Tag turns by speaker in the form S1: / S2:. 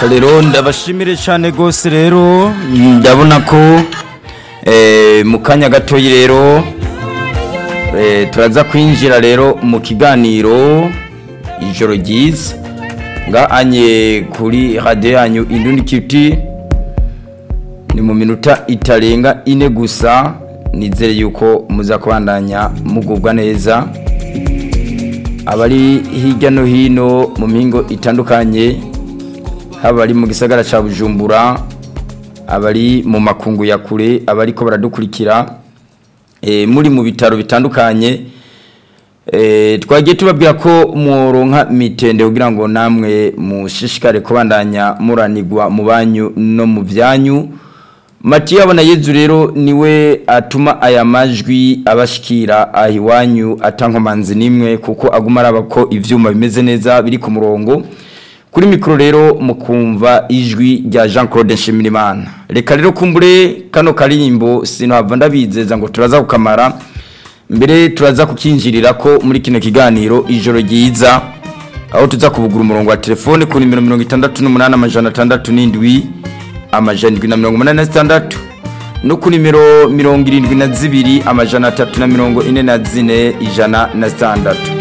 S1: rero ndabashimire cyane rwose rero ndabona ko eh, mu kanya gatoyi rero eh, turaza kwinjira rero mu kiganiro ijoro ryiza ngahanye kuri radiyo yanyu indundi kiti ni mu minota itarenga ine gusa nizere yuko muza kubandanya mugubwa neza abari hirya no hino mu mpingo itandukanye haba ari mu gisagara cya bujumbura abari mu makungu ya kure abari ko baradukurikira eh, muri mu bitaro bitandukanye eh, twagiye tubabwira ko muronka mitende kugira ngo namwe mushishikare kubandanya muranigwa mu banyu no mu byanyu Matiya abona Yezu rero niwe atuma aya majwi abashikira ahiwanyu atankomanzi nimwe kuko aguma araba ko ivyuma bimeze neza biri ku murongo kuri mikoro rero mukumva ijwi rya Jean Claude Nshimirimana reka rero kumbure kano karimbo sino hava ndabizeza ngo turaza kukamara mbere turaza kukinjirira ko muri kino kiganiro ijoro ryiza aho tuza kubugura umurongo wa telefone ku nimero 68 amajana 607 amajana indwi na mirongo umunani na zitandatu no ku nimero mirongo irindwi na zibiri amajana atatu na mirongo ine na zine ijana na zitandatu